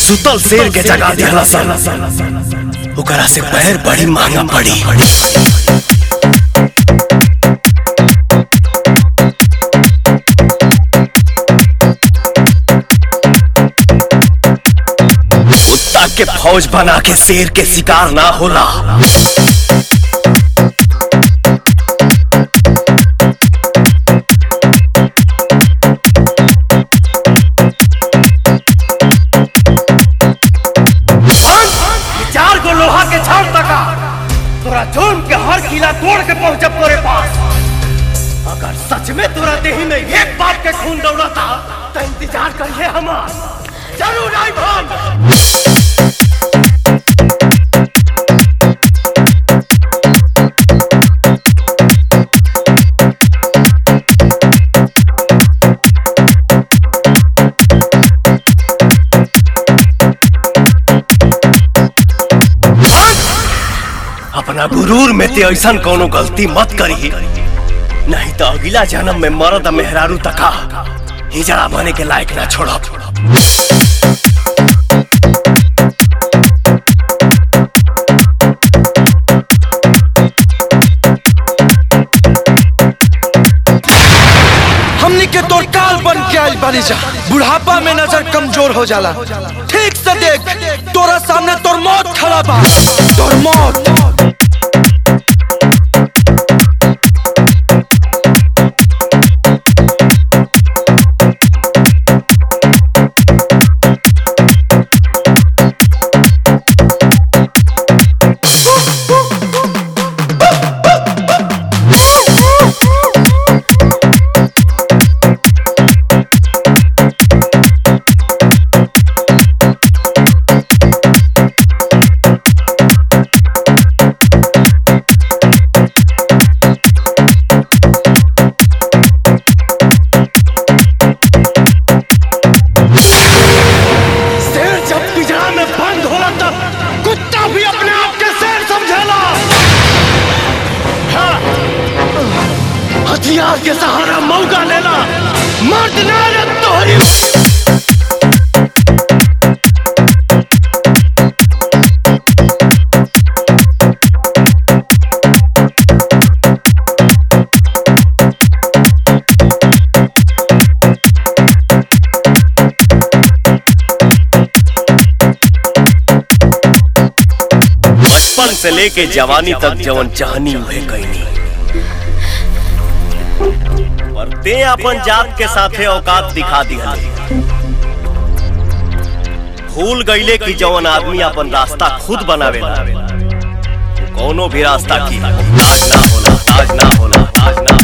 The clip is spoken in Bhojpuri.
सुतल शेर के जगा दिहला सन ओकरा से पैर बड़ी महंगा पड़ी कुत्ता के फौज बना के शेर के शिकार ना होला चार गो लोहा के छड़ तका तोरा जोन के हर किला तोड़ के पहुंचब तोरे पास अगर सच में तोरा देही में एक बाप के खून दौड़ता तो इंतजार करिए हमार जरूर आई भान अपना गुरूर में ते ऐसा कोनो गलती मत करी नहीं तो अगला जन्म में मरद मेहरारू तका हिजड़ा बने के लायक ना छोड़ब हमनी के तोर काल बन के आइल बानी जा बुढ़ापा में नजर कमजोर हो जाला ठीक से देख तोरा सामने तोर मौत खड़ा बा तोर मौत शेर जब पिजड़ा में बंद होला तब कुत्ता भी अपने आप के शेर समझेला हाँ। हथियार के सहारा मौका लेला मर्द ना रे तोहरी बचपन से लेके जवानी तक जवन चाहनी उहे कहनी पर ते अपन जात के साथे औकात दिखा दिया भूल गईले कि जवन आदमी अपन रास्ता खुद बनावेला वो कौनो भी रास्ता की ताज ना होला ताज ना होला ताज ना